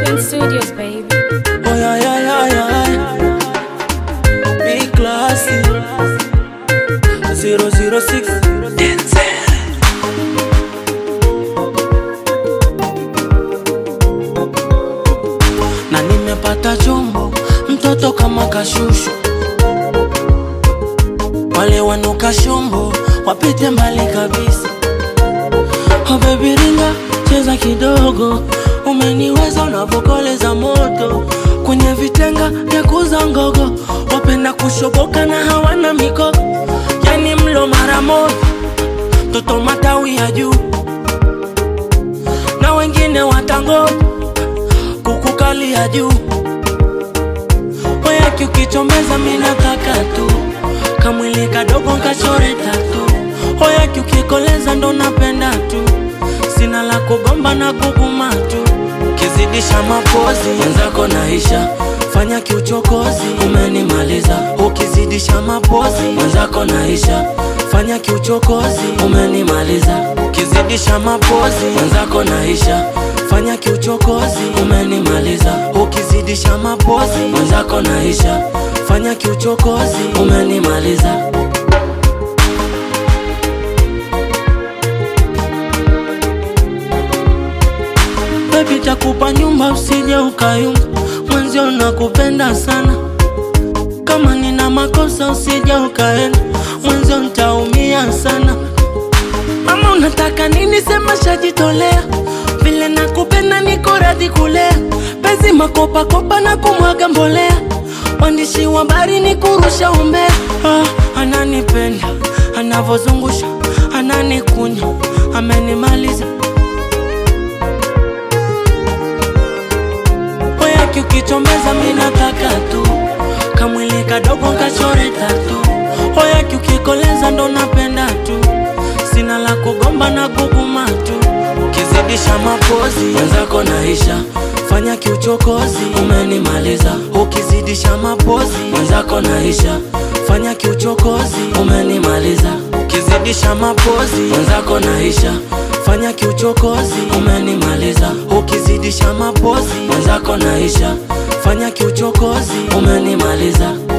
Talent Studios, baby. Oh yeah, yeah, yeah, yeah. Big classy. 006 na nimepata chombo mtoto kama kashushu wale wanuka shombo wapite mbali kabisa oh baby ringa cheza kidogo umeniweza unavokoleza moto kwenye vitenga vya kuza ngogo wapenda kushoboka na hawana miko yani mlo mara moja toto matawi ya juu na wengine watangoja kukukali ya juu oyaki ukichombeza minataka tu kamwili kadogo kachore tatu oyaki ukikoleza ndo napenda tu sina la kugomba na kuguma tu kizidisha mapozi wenzako naisha fanya kiuchokozi umenimaliza ukizidisha mapozi wenzako naisha fanya kiuchokozi umenimaliza ukizidisha mapozi wenzako naisha fanya kiuchokozi umenimaliza ukizidisha mapozi wenzako naisha fanya kiuchokozi umenimaliza Baby takupa nyumba usije ukayumba, mwenzio nakupenda sana. Kama nina makosa usije ukaenda, mwenzio ntaumia sana. Mama unataka nini? Sema shajitolea, vile nakupenda niko radhi kulea. Penzi makopa kopa na kumwaga mbolea, waandishi wa habari ni kurusha umbea. Ah, ananipenda anavozungusha, ananikunya, amenimaliza Oyaki ukichombeza minataka tu kamwili kadogo kachore tatu Oyaki ukikoleza ndo napenda tu sina la kugomba na kuguma tu ukizidisha mapozi wenzako naisha fanya kiuchokozi umenimaliza ukizidisha mapozi wenzako naisha fanya kiuchokozi umenimaliza ukizidisha mapozi wenzako naisha fanya kiuchokozi umenimaliza ukizidisha mapozi wenzako naisha fanya kiuchokozi umenimaliza